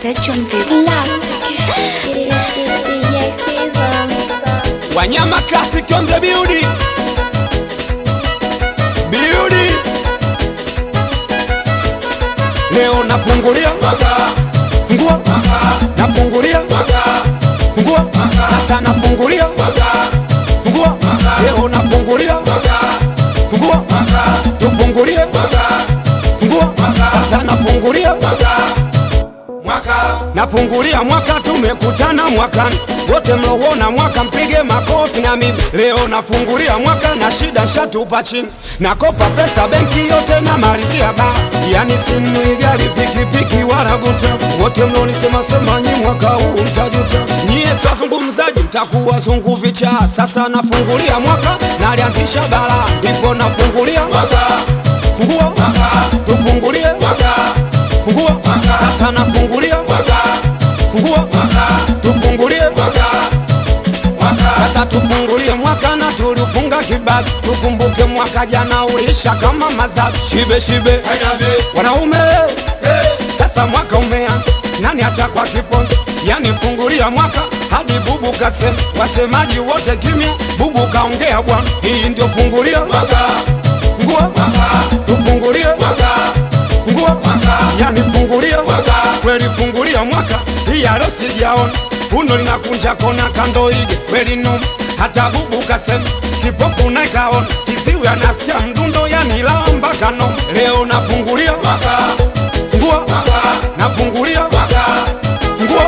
Touch on the Wanyama Classic on the building. Building. Leo nafungulia fungua nafungulia fungua sasa nafungulia fungua leo nafungulia fungua tufungulie fungua sasa nafungulia nafungulia mwaka tumekutana mwakani wote mlowona mwaka mpige makofi na mimi leo nafungulia mwaka na shida shatupa chini nakopa pesa benki yote na malizia ba yani simu igari pikipiki wala guta wote mlonisema sema nyi mwaka huu mtajuta nyie sazungumzaji mtakuwa zungu vicha sasa nafungulia mwaka nalianzisha bala ndipo nafungulia mwaka fungua tufungulie fungua sasa nafungulia fungua tufungulie sasa tufungulie mwaka na tulifunga kibabi tukumbuke mwaka jana ulisha kama mazabi shibe shibe wanaume sasa mwaka umeanza nani atakwa kiponzo yani fungulia mwaka hadi bubu kasema wasemaji wote kimya bubu kaongea bwana hii ndio fungulia fungua tufungulie fungua yani fungulia kweli fungulia mwaka hii alo sijaona uno linakunja kona kando ige kweli noma hata bubu kasema kipofu naikaona kiziwi anasikia mdundo yani lamba kano leo nafungulia fungua nafungulia fungua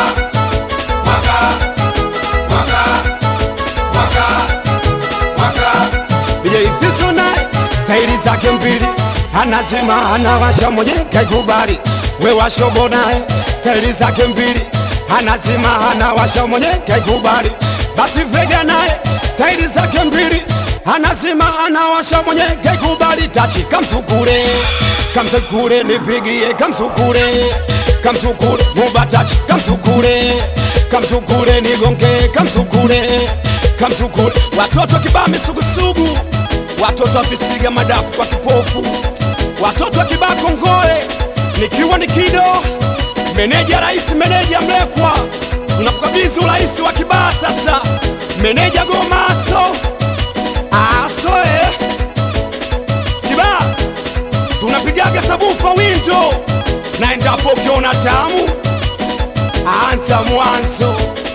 Yeifiso naye staili zake mbili anazima anawasha mwenye kaikubali we washobo naye staili zake mbili anazima anawasha mwenye kaikubali basi vega naye staili zake mbili anazima anawasha mwenye kaikubali tachi kamsukule kamsukule nipigie kamsukule kamsukule mubatachi kamsukule kamsukule nigonge kamsukule kamsukule watoto kibaa misugusugu watoto wakisiga madafu kwa kipofu watoto wakibaa kongoe nikiwa ni kido meneja rais meneja mlekwa tunakukabidhi urais wa kibaa sasa meneja gomaso asoe kibaa tunapigaga sabufa windo na endapo ukiona tamu anza mwanzo